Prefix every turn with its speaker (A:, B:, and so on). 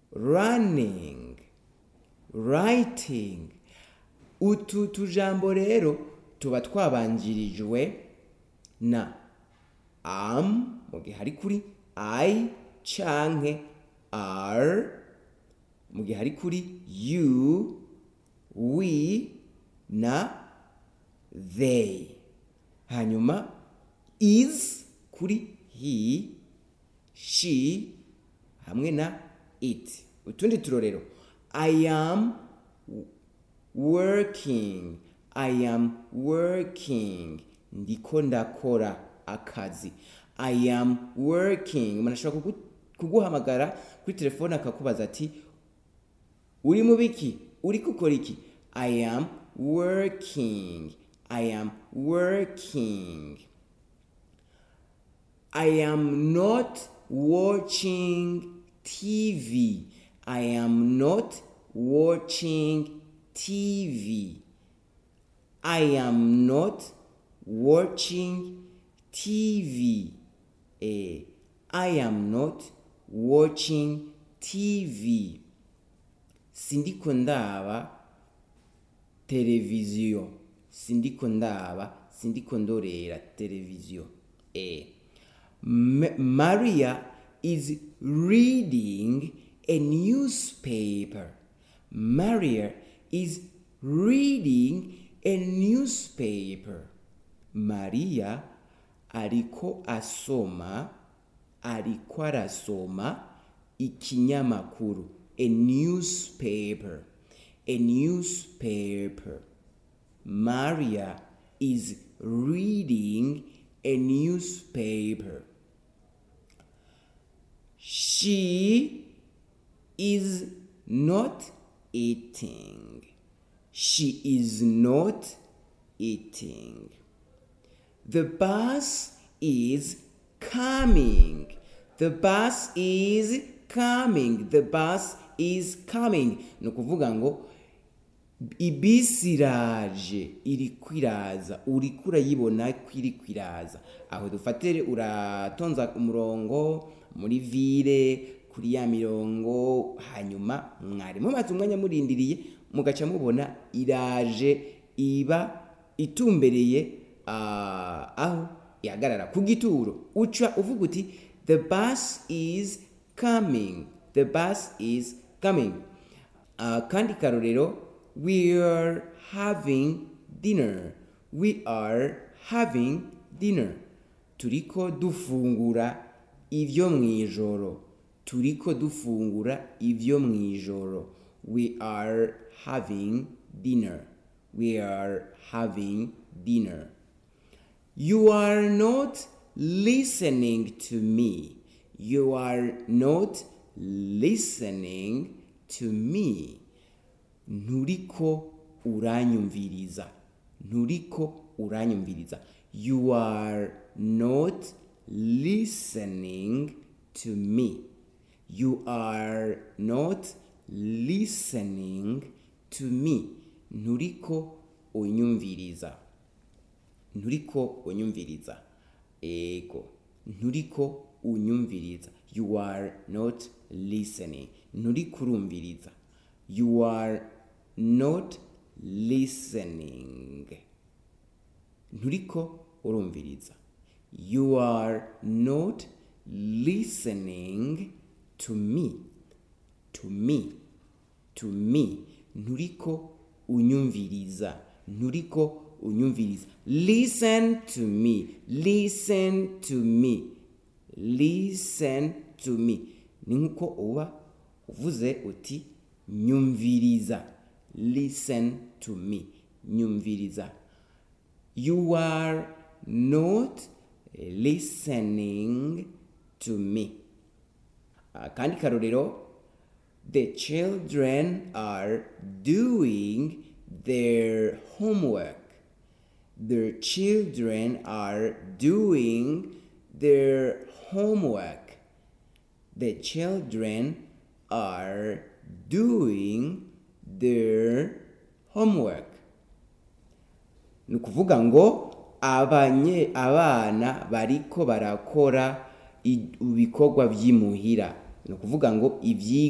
A: running writing utu tujambo rero tuba twabanjirijwe na am mu gihe ari kuri i canke are mu gihe ari kuri you we na they hanyuma is kuri he she hamwe na it utundi turorero i am working i am working ndiko ndakora akazi i am working umuntu ashobora kugu- kuguhamagara kuri telefone akakubaza ati uri mu biki uri gukora iki i am working i am working I am not watching TV. I am not watching TV. I am not watching TV. Eh, I am not watching TV. Sindiko ndaba televiziyo. Sindiko ndaba, sindiko ndorera televiziyo. Eh. M- Maria is reading a newspaper. Maria is reading a newspaper. Maria ariko asoma ariko arasoma ikinyamakuru a newspaper a newspaper Maria is reading a newspaper she is not eating she is not eating the bus is coming. The bus is coming. The bus is coming. Ni ukuvuga ngo ibisi iraje iriko iraza uriko urayibona ko iriko iraza aho dufatire uratonza umurongo muri vire kuri ya mirongo hanyuma mwari mumaze umwanya murindiriye mugaca mubona iraje iba itumbereye ah, aho ihagarara ku gituro uca uvuga uti the bus is coming the bus is coming uh, kandi karorero we are having dinner we are having dinner turiko dufungura ivyo mwijoro turiko dufungura ivyo mwijoro we are having dinner we are having dinner you are not listening to me you are not listening to me nturiko uranyumviriza nturiko uranyumviriza you are not listening to me you are not listening to me nturiko unyumviriza nturiko unyumviriza ego nturiko unyumviriza you are not listening nturiko urumviriza you are not listening nturiko urumviriza you are not listening to me to me to me nturiko unyumviriza nturiko unyumviriza listen to me listen to me listen to me ni nkuko uba uvuze uti nyumviriza listen to me nyumviriza you are not listening to me akandi karorero the children are doing their homework the children are doing their homework the children are doing their homework ni ukuvuga ngo abanye abana bariko barakora i- ibikorwa by'imuhira ni ukuvuga ngo ibyi